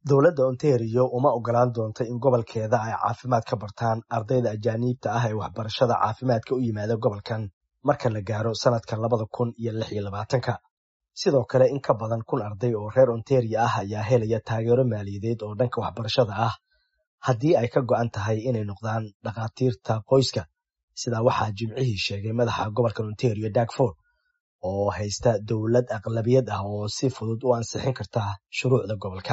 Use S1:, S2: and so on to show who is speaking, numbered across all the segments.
S1: dowladda ontario uma ogolaan doonto in gobolkeeda ay caafimaad ka bartaan ardayda ajaaniibta ah ee waxbarashada caafimaadka u yimaada gobolkan marka la gaaro sanadka labada kun iyo lix iyo labaatanka sidoo kale in ka badan kun arday oo reer ontario ah ayaa helaya taageero maaliyadeed oo dhanka waxbarashada ah haddii ay ka go'an tahay inay noqdaan dhakhaatiirta qoyska sidaa waxaa jimcihii sheegay madaxa gobolkan ontario dagford oo haysta dowlad aqlabiyad ah oo si fudud u ansixin karta shuruucda gobolka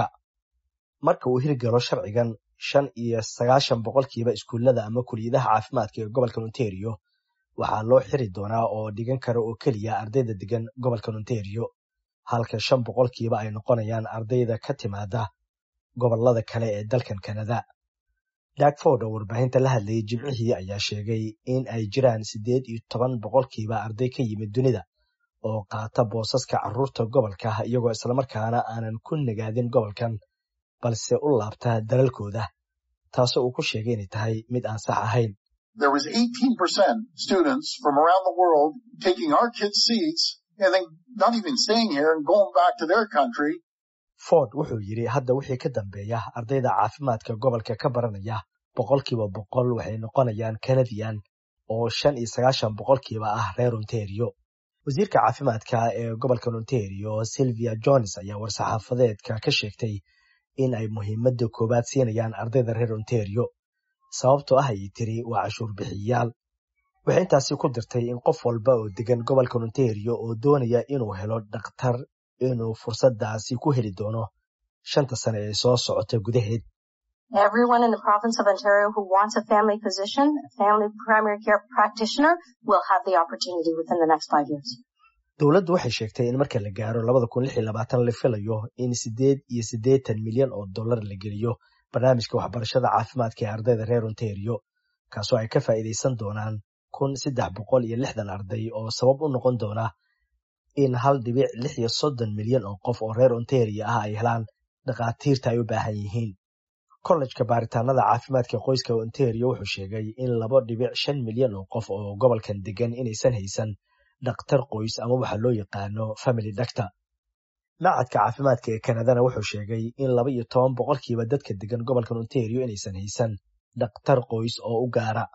S1: marka uu hirgalo sharcigan shan iyo sagaashan boqolkiiba iskuullada ama kuliyadaha caafimaadka ee gobolkan ontario waxaa loo xiri doonaa oo dhigan kara oo keliya ardayda degan gobolkan ontario halka shan boqolkiiba ay noqonayaan ardayda ka timaada gobolada kale ee dalkan kanada dagford oo warbaahinta la hadlayay jimcihii ayaa sheegay in ay jiraan siddeed iyo toban boqolkiiba arday ka yimid dunida oo qaata boosaska carruurta gobolka iyagoo islamarkaana aanan ku nagaadin gobolkan balse u laabta dalalkooda taasoo uu ku sheegay inay tahay mid aan sax ahayn
S2: there was 18% students from around the world taking our kids' seats and then not even staying here and going back to their country.
S1: ford wuxuu yidhi hadda wixii ka dambeeya ardayda caafimaadka gobolka ka baranaya boqolkiiba boqol waxay noqonayaan kanadian oo shan iyo sagaashan boqolkiiba ah reer ontario wasiirka caafimaadka ee gobolkan ontario sylvia jones ayaa war-saxaafadeedka ka sheegtay in ay muhiimadda koowaad siinayaan ardayda reer ontario sababtoo ah ayay tiri waa cashuur bixiyayaal waxay intaasi ku dirtay in qof walba oo degan gobolkan ontario oo doonaya inuu helo dhakhtar inuu fursaddaasi ku heli doono shanta sane ee soo socota gudaheed
S3: Everyone in the province of Ontario who wants a family physician, a family primary care practitioner, will have the opportunity within the next five years.
S1: dowladdu waxay sheegtay in marka la gaaro labada kun lix iyo labaatan la filayo in siddeed iyo siddeetan milyan oo dollar la geliyo barnaamijka waxbarashada caafimaadka ee ardayda reer ontario kaasoo ay ka faa'iidaysan doonaan kun saddex boqol iyo lixdan arday oo sabab u noqon doona in hal dhibic lix iyo soddon milyan oo qof oo reer ontario ah ay helaan dhakhaatiirta ay u baahan yihiin kollejka baaritaanada caafimaadka qoyska ontario wuxuu sheegay in laba dhibic shan milyan oo qof oo gobolkan degan inaysan haysan dhakhtar qoys ama waxa loo yaqaano family doctor macadka caafimaadka ee kanadana wuxuu sheegay in laba iyo toban boqolkiiba dadka degan gobolkan ontario inaysan haysan dhakhtar qoys oo u gaara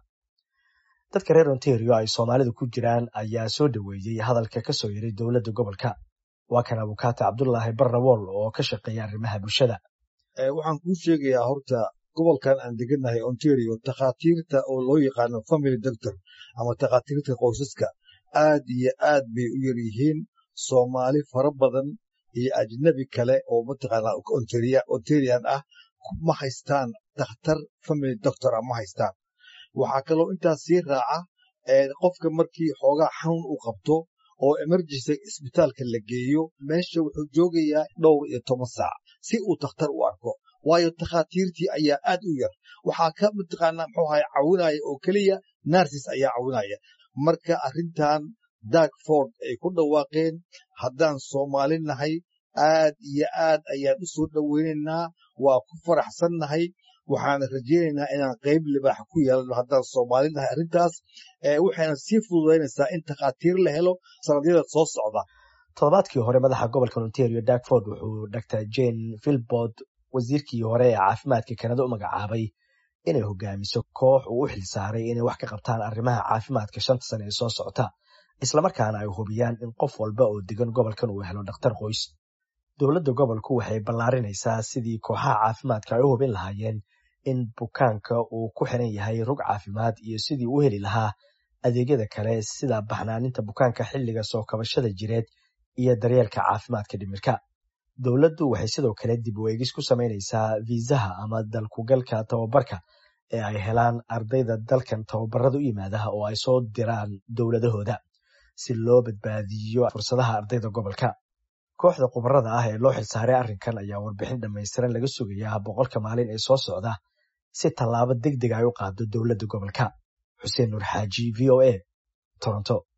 S1: dadka reer ontario ay soomaalidu ku jiraan ayaa soo dhoweeyey hadalka ka soo yiray dowladda gobolka waa kan abukaata cabdulaahi barrawool oo ka shaqeeya arrimaha bulshada
S4: waxaan kuu sheegayaa horta gobolkan aan degannahay ontario takhaatiirta oo loo yaqaano family doctor ama takhaatiirta qoysaska aad iyo aad bay u yar yihiin soomaali fara badan iyo ajnabi kale oo mataqaanaa ontarian ah ma haystaan dakhtar family doctor ah ma haystaan waxaa kaloo intaas sii raaca qofka markii xoogaa xanuun uu qabto oo emergency isbitaalka la geeyo meesha wuxuu joogayaa dhowr iyo toban saac si uu dakhtar u arko waayo takhaatiirtii ayaa aad u yar waxaa ka mataqaanaa muxuu ahay caawinaya oo keliya narsis ayaa caawinaya marka arrintan dagford ay ku dhawaaqeen haddaan soomaali nahay aad iyo aad ayaan u soo dhoweynaynaa waa ku faraxsannahay waxaana rajaynaynaa inaan qayb libaax ku yeelano haddaan soomaali nahay arrintaas waxayna sii fududaynaysaa in takhaatiir la helo sanadyada soo socda
S1: toddobaadkii hore madaxa gobolka ontario dagford wuxuu dr jane filbord wasiirkii hore ee caafimaadka kanada u magacaabay inay hogaamiso koox uu u xilsaaray inay wax ka qabtaan arrimaha caafimaadka shanta sane ee soo socota islamarkaana ay hubiyaan in qof walba oo degan gobolkan uu helo dhakhtar qoys dowladda gobolku waxay ballaarinaysaa sidii kooxaha caafimaadka ay u hubin lahaayeen in bukaanka uu ku xiran yahay rug caafimaad iyo sidii u heli lahaa adeegyada kale sida baxnaaninta bukaanka xilliga soo kabashada jireed iyo daryeelka caafimaadka dhimirka dowladdu waxay sidoo kale dib u eegis ku samaynaysaa viisaha ama dalkugalka tababarka ee ay helaan ardayda dalkan tababarada u yimaadaha oo ay soo diraan dowladahooda si loo badbaadiyo fursadaha ardayda gobolka kooxda khubarada ah ee loo xilsaaray arrinkan ayaa warbixin dhammaystiran laga sugayaa boqolka maalin ee soo socda si tallaabo deg deg ay u qaado dowladda gobolka xuseen nuur xaaji v o a toronto